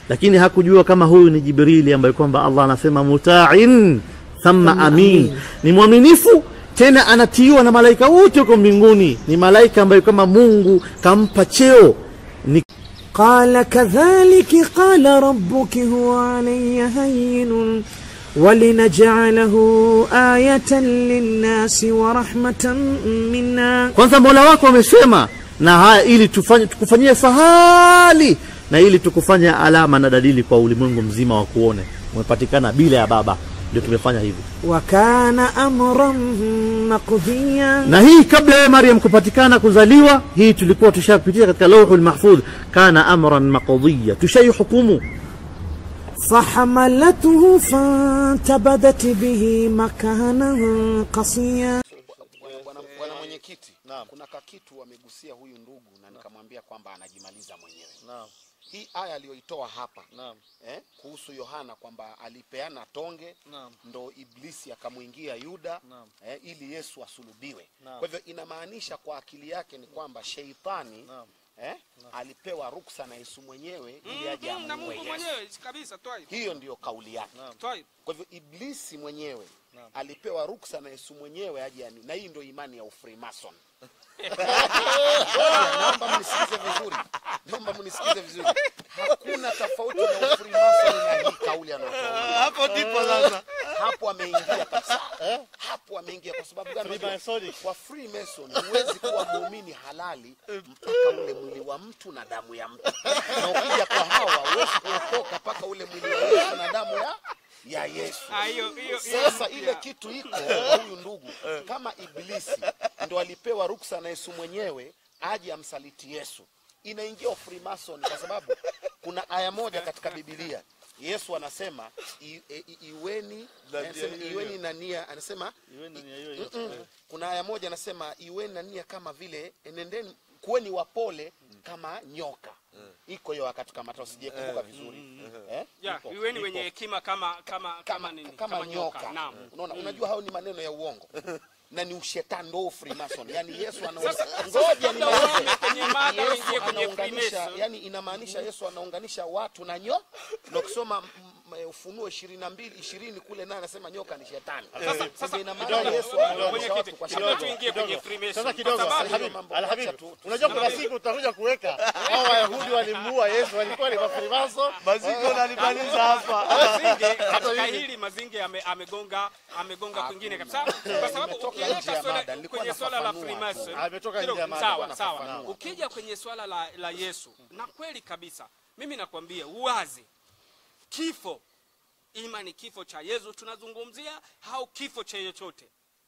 lakini hakujua kama huyu ni Jibrili ambaye kwamba Allah anasema mutain thumma amin, ni mwaminifu tena anatiiwa na malaika wote huko mbinguni. Ni malaika ambaye kama Mungu kampa cheo ni قال كذلك قال ربك هو علي هين ولنجعله آية للناس ورحمة منا kwanza Mola wako amesema na haya ili tufanye tukufanyie sahali na ili tukufanye alama na dalili kwa ulimwengu mzima wa kuone umepatikana bila ya baba, ndio tumefanya hivi. وكان أمرا مقضيا Na hii kabla ya Maryam kupatikana kuzaliwa, hii tulikuwa tushapitia katika lauhul mahfudh, kana amran maqdiya, tushaihukumu. فحملته فانتبذت به مكانا قصيا Bwana- bwana bwana mwenyekiti kuna kakitu amegusia huyu ndugu na nikamwambia kwamba anajimaliza mwenyewe hii aya aliyoitoa hapa eh, kuhusu yohana kwamba alipeana tonge ndo iblisi akamwingia yuda eh, ili yesu asulubiwe kwa hivyo inamaanisha kwa akili yake ni kwamba sheitani eh, alipewa ruksa na yesu mwenyewe ili aje Mm, na amuue Mungu yesu mwenyewe kabisa twai. hiyo ndiyo kauli yake Twai. kwa hivyo iblisi mwenyewe alipewa ruksa na yesu mwenyewe aje ani na hii ndio imani ya ufrimason naomba mnisikize vizuri naomba mnisikize vizuri hakuna tofauti na ufrimason na hii kauli anayotoa hapo ndipo sasa hapo ameingia kabisa hapo ameingia kwa sababu gani unajua? kwa freemason huwezi kuwa muumini halali mpaka ule mwili wa mtu na damu ya mtu na ukija kwa hawa huwezi kuokoka mpaka ule mwili wa yesu na damu ya ya yesu Ah, hiyo hiyo hiyo sasa mpya. ile kitu iko kwa huyu ndugu kama iblisi ndo alipewa ruksa na yesu mwenyewe aje amsaliti yesu inaingia freemason kwa sababu kuna aya moja katika bibilia yesu anasema i, i, i, iweni anasema, iweni na nia anasema Mm-mm. kuna aya moja anasema iweni na nia kama vile enendeni kuweni wapole kama nyoka iko hiyo katika matao sijakumbuka vizuri eh? Ya, Iko, iweni iko wenye hekima kama kama kama nini? kama nyoka Naam. unaona unajua hayo ni maneno ya uongo na ni ushetani ndo freemason yani yesu ana ngoja nimalize. kwenye mada Yesu uingie kwenye anaunganisha Freemason. yani inamaanisha yesu anaunganisha watu na nyo na ukisoma mm, eh, ufunuo ishirini na mbili ishirini kule naye anasema nyoka ni shetani Sasa Sasa ina maana kidogo, yesu kidogo, anaunganisha watu mwenyekiti, kwa kabla shetani tuingie kwenye Freemason, sasa kwa kidogo sababu- Alhabib, mambo Alhabib, acha tu- unajua kuna siku utakuja kuweka hao wayahudi walimuua yesu walikuwa ni mafrimaso maziko unanimaliza hapa Mazinge katika hili Mazinge ame- amegonga amegonga kwingine kabisa, kwa sababu nimetoka nje ukiweka ya swala mada, nilikuwa kwenye swala la nafafanua Freemason tu. Ametoka kidogo, nje ya mada, sawa nilikuwa sawa, nafafanua. ukija kwenye swala la, la Yesu na kweli kabisa, mimi nakwambia uwazi, kifo ima ni kifo cha Yesu tunazungumzia au kifo cha chochote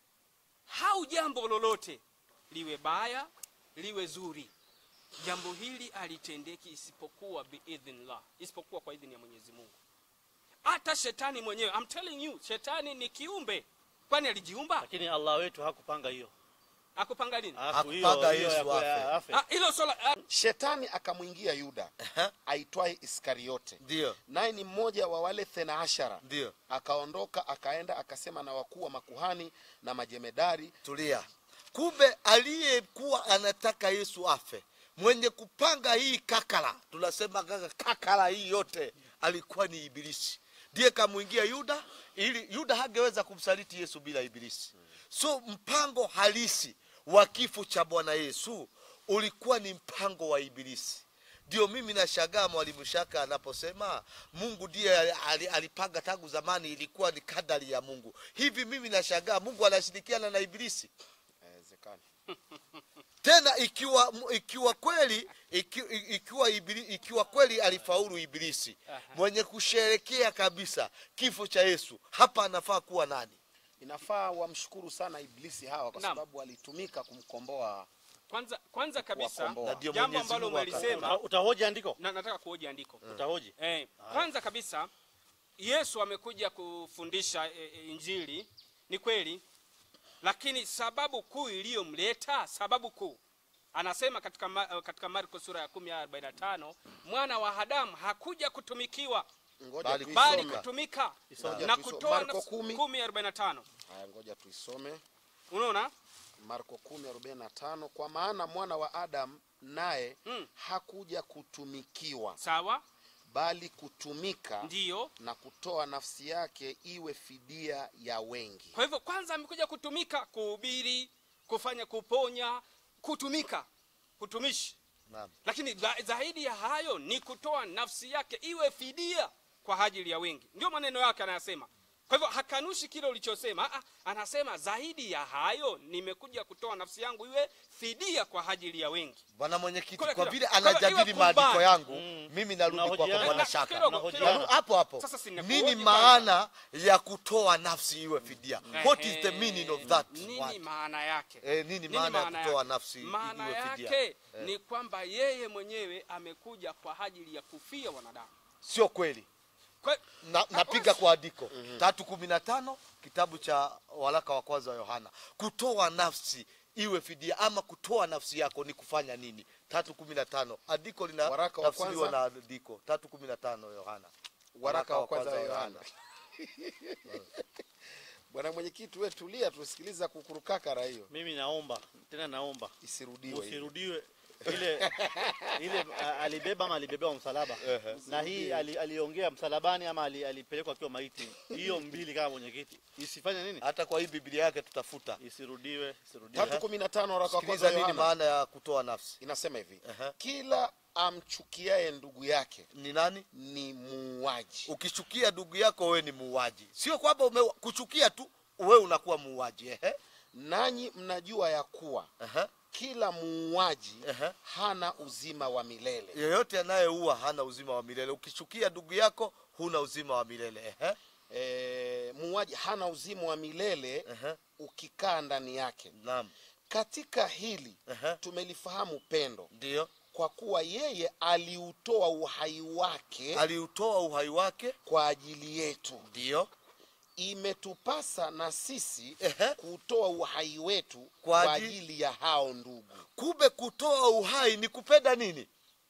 au jambo lolote liwe baya liwe zuri jambo hili alitendeki isipokuwa biidhnillah isipokuwa kwa idhini ya mwenyezi mungu hata shetani mwenyewe I'm telling you shetani ni kiumbe kwani alijiumba lakini allah wetu hakupanga hiyo akupanga nini Alafu hiyo- Hakupanga hiyo ya- Yesu ya- afe. afe. Ah, hilo swala ah, shetani akamwingia yuda aitwaye iskariote ndio naye ni mmoja wa wale thena ashara ndio akaondoka akaenda akasema na wakuu wa makuhani na majemedari tulia kumbe aliyekuwa anataka yesu afe mwenye kupanga hii kakala tunasema kaka kakala hii yote alikuwa ni ibilisi ndiye kamwingia yuda ili yuda hangeweza kumsaliti yesu bila ibilisi so mpango halisi wa kifo cha bwana yesu ulikuwa ni mpango wa ibilisi ndio mimi nashangaa mwalimu shaka anaposema mungu ndiye ali- ali- alipanga tangu zamani ilikuwa ni kadari ya mungu hivi mimi nashangaa mungu anashirikiana na ibilisi Haiwezekani. tena ikiwa ikiwa kweli iki, ikiwa ibili, ikiwa kweli alifaulu ibilisi mwenye kusherekea kabisa kifo cha yesu hapa anafaa kuwa nani inafaa wamshukuru sana iblisi hawa kwa Naam. sababu walitumika kumkomboa kwanza kwanza kabisa Kuwakomboa. Na ndio jambo Mwenyezi ambalo Mungu umelisema Uta- utahoji andiko na nataka kuhoji andiko utahoji Eh, kwanza kabisa Yesu amekuja kufundisha e, e, Injili ni kweli, lakini sababu kuu iliyomleta, sababu kuu anasema katika, ma, katika Marko sura ya 10 aya 45 mwana wa Adamu hakuja kutumikiwa ngoja Bali bali tuisome kutumika Isome. na Tuisome. kutoa Marko nafsi- 10. 10:45 haya ngoja tuisome unaona marko 10:45 kwa maana mwana wa adamu naye Mm. hakuja kutumikiwa sawa bali kutumika ndiyo na kutoa nafsi yake iwe fidia ya wengi kwa hivyo kwanza amekuja kutumika kuhubiri kufanya kuponya kutumika kutumishi Naam. lakini za- zaidi ya hayo ni kutoa nafsi yake iwe fidia kwa ajili ya wengi ndio maneno yake anayasema kwa hivyo hakanushi kile ulichosema Aa, anasema zaidi ya hayo nimekuja kutoa nafsi yangu iwe fidia kwa ajili ya wengi bwana mwenyekiti Kule, kwa kule. vile Kwa hivyo anajadili iwe maandiko kubali. yangu mimi narudi kwako Tunahojiana. bwana Na- shaka kidogo, Tunahojiana. kidogo. hapo hapo Sasa sinakuhoji nini kwanza. maana ya kutoa nafsi iwe fidia what is the Ehe, meaning of that nini word? maana yake Eh, nini maana ya kutoa yake? nafsi maana iwe fidia? yake ni kwamba yeye mwenyewe amekuja kwa ajili ya kufia wanadamu sio kweli kwa, na, napiga kwa andiko tatu kumi na tano kitabu cha waraka wa kwanza wa yohana kutoa nafsi iwe fidia ama kutoa nafsi yako ni kufanya nini tatu kumi na tano andiko lina Waraka wa tafsiriwa kwanza? na andiko tatu kumi na tano yohana waraka wa kwanza wa yohana bwana mwenyekiti we tulia tusikiliza kukurukakara hiyo mimi naomba tena naomba isirudiwe hiyo. usirudiwe ile ile a- alibeba ama alibebewa msalaba na hii ali, aliongea msalabani ama ali, alipelekwa akiwa maiti hiyo mbili kama mwenyekiti isifanye nini hata kwa hii biblia yake tutafuta isirudiwe isirudiwe tatu kumi na tano waraka wa kwanza sikiliza wa nini yohana maana ya kutoa nafsi inasema hivi Ehe. kila amchukiaye ndugu yake ni nani ni muuaji ukichukia ndugu yako wewe ni muuaji sio kwamba ume, kuchukia tu wewe unakuwa muuaji ehe nanyi mnajua ya kuwa ehe kila muuaji Ehe. hana uzima wa milele yeyote anayeua hana uzima wa milele ukichukia ndugu yako huna uzima wa milele ehe e, muuaji hana uzima wa milele ehe ukikaa ndani yake naam katika hili ehe tumelifahamu pendo ndio kwa kuwa yeye aliutoa uhai wake aliutoa uhai wake kwa ajili yetu ndio imetupasa na sisi Ehe. kutoa uhai wetu Kwa kwa aji- ajili ya hao ndugu kumbe kutoa uhai ni kupenda nini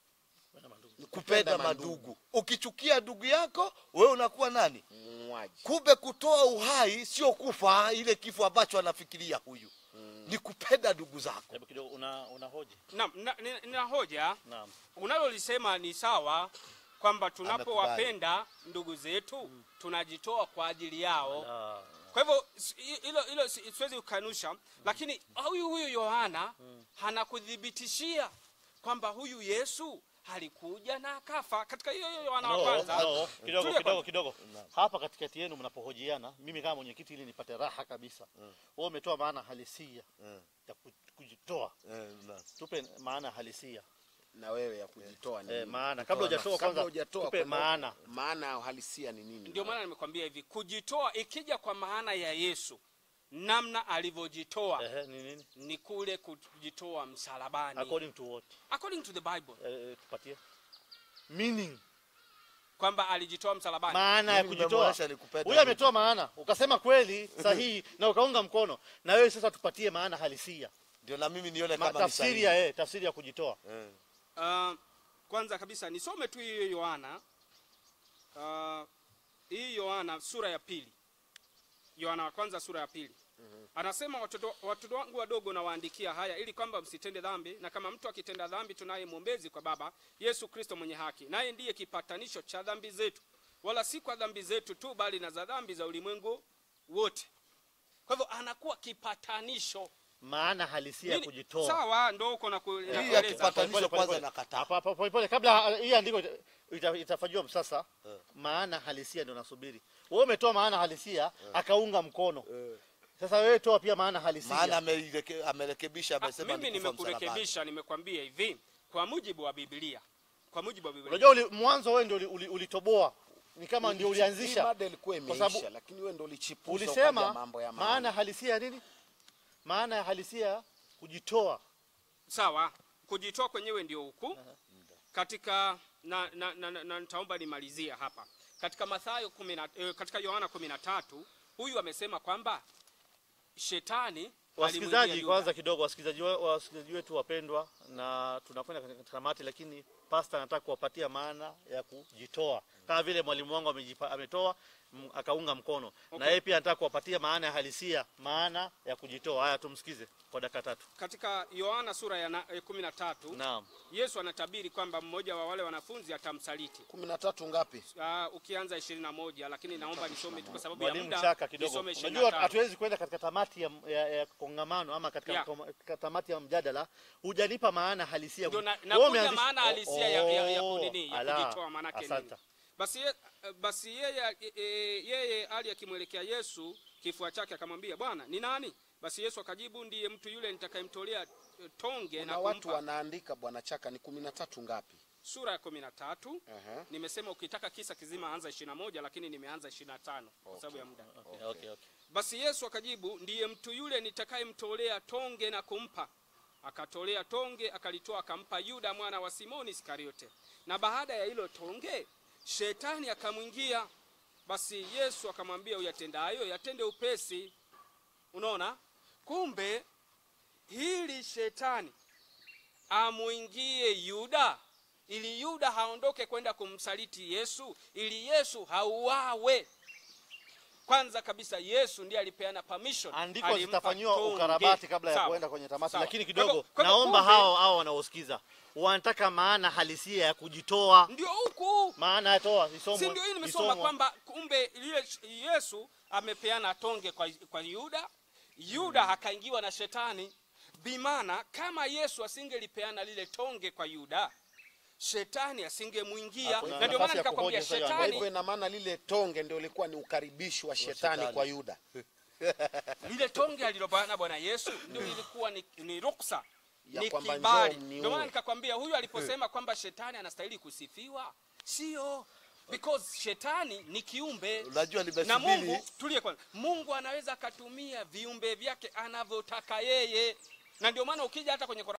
Ni kupenda mandugu ukichukia ndugu yako wewe unakuwa nani muuaji kumbe kutoa uhai sio kufa ile kifo ambacho anafikiria huyu ni kupenda ndugu zako hebu kidogo una una hoja naam na, nina- nina hoja naam unalolisema ni sawa kwamba tunapowapenda ndugu zetu tunajitoa kwa ajili yao Ah, kwa hivyo s- hi- hilo hilo si- siwezi kukanusha lakini huyu huyu yohana anakuthibitishia kwamba huyu yesu alikuja na akafa katika hiyo hiyo yohana wa no, kwanza no, kidogo Tulia kidogo kwanza. kidogo hapa katikati yenu mnapohojiana mimi kama mwenyekiti ili nipate raha kabisa wewe umetoa maana halisia ya ku- kujitoa tupe maana halisia na wewe ya kujitoa ni eh, nini? maana kabla hujatoa Kabla kwanza hujatoa tupe kwenda- maana maana ya uhalisia ni nini ndio maana nimekwambia hivi kujitoa ikija kwa maana ya yesu namna alivyojitoa ehe ni nini ni kule kujitoa msalabani according to what according to the bible eh, tupatie meaning kwamba alijitoa msalabani maana ya Mimi kujitoa nimemwonyesha ni kupenda huyu ndugu. ametoa maana ukasema kweli sahihi na ukaunga mkono na wewe sasa tupatie maana halisia ndio na mimi nione Ma, kama ni tafsiri sahihi. ya eh, tafsiri ya kujitoa Eh. uh, kwanza kabisa nisome tu hiyo yohana uh, hii yohana sura ya pili yohana wa kwanza sura ya pili anasema watoto, watoto wangu wadogo nawaandikia haya ili kwamba msitende dhambi na kama mtu akitenda dhambi tunaye mwombezi kwa baba yesu kristo mwenye haki naye ndiye kipatanisho cha dhambi zetu wala si kwa dhambi zetu tu bali na za dhambi za ulimwengu wote kwa hivyo anakuwa kipatanisho maana halisia ya Nini- kujitoa sawa ndo uko na ku- hii ya nakueleza. kipatanisho Pole, pole, kwanza pole. nakataa Hapa, hapa, pole, pole. kabla hii andiko ita- ita- itafanyiwa msasa maana halisia ndio nasubiri wewe umetoa maana halisia akaunga mkono sasa wewe toa pia maana halisia maana ameileke- amerekebisha Ah, amesema mimi ni kufa msalabani. nimekurekebisha nimekwambia hivi kwa mujibu wa biblia kwa mujibu wa biblia unajua uli, mwanzo wewe ndio uli- uli- ulitoboa ni kama ndio Hii ulianzisha mada ilikuwa Kwa sababu imeisha lakini wewe ndio ulichipuza ukaja ulisema mambo ya maana halisia ya nini maana ya halisia ya kujitoa sawa kujitoa kwenyewe ndio huku katika na, na, na, na, na nitaomba nimalizia hapa katika mathayo kumi na- eh, katika yohana kumi na tatu huyu amesema kwamba shetani alimwingia wasikilizaji Yuda. kwanza kidogo wasikilizaji we- wasikilizaji wetu wapendwa na tunakwenda katika tamati lakini pasta anataka kuwapatia maana ya kujitoa kama vile mwalimu wangu amejipa, ametoa m- akaunga mkono na yeye pia anataka kuwapatia maana ya halisia maana ya kujitoa haya tumsikize kwa dakika tatu katika yohana sura ya na- eh, kumi na tatu naam yesu anatabiri kwamba mmoja wa wale wanafunzi atamsaliti kumi na tatu ngapi uh, ukianza ishirini na moja lakini naomba nisome tu kwa sababu ya mwalimu muda chaka kidogo nisome ishirini na unajua tano. hatuwezi kwenda katika tamati ya, ya, ya kongamano ama katika Yeah. koma- katika tamati ya mjadala hujanipa maana halisia Ndio na- Wewe nakuja umeanzisha- maana halisia ya, ya, ya, Oh, kunini, ya ala, kujitoa maanake nini asante. basi, ye, basi yeye, e, e, yeye ali akimwelekea yesu kifua chake akamwambia bwana ni nani basi yesu akajibu ndiye mtu yule nitakayemtolea eh, tonge na na watu kumpa wanaandika bwana chaka ni kumi na tatu ngapi sura ya kumi na tatu Aha. nimesema ukitaka kisa kizima anza ishirini na moja lakini nimeanza ishirini na tano kwa sababu ya muda Okay, okay, okay. basi yesu akajibu ndiye mtu yule nitakayemtolea tonge na kumpa akatolea tonge akalitoa akampa yuda mwana wa simoni iskariote na baada ya hilo tonge shetani akamwingia basi yesu akamwambia uyatendayo yatende upesi unaona kumbe hili shetani amwingie yuda ili yuda haondoke kwenda kumsaliti yesu ili yesu hauawe kwanza kabisa yesu ndiye alipeana permission andiko alimpa zitafanyiwa tonge. ukarabati kabla ya Sawa. kuenda kwenye tamati Sawa. lakini Kwa hivyo- kidogo kwa hivyo naomba kumbe, hao hao wanaosikiza wanataka maana halisia ya kujitoa ndio huku maana ya toa isomwe si ndio hii nimesoma isomwe. kwamba kumbe ile yesu amepeana tonge kwa, kwa yuda yuda akaingiwa na shetani bimana kama yesu asingelipeana lile tonge kwa yuda shetani asingemwingia Hakuna na ndio nafasi maana ya nikakwambia kuhoji sasa, kwa shetani hivyo ina maana lile tonge ndio ilikuwa ni ukaribishi wa shetani shetani. kwa yuda lile tonge alilobana bwana yesu ndio ilikuwa ni, ni ruksa Ya ni kwamba kibali njoo mniue. ndio maana nikakwambia huyu aliposema kwamba shetani anastahili kusifiwa sio because shetani ni kiumbe Unajua na nimesubiri mungu tulie kwanza mungu anaweza akatumia viumbe vyake anavyotaka yeye na ndio maana ukija hata kwenye Qur'an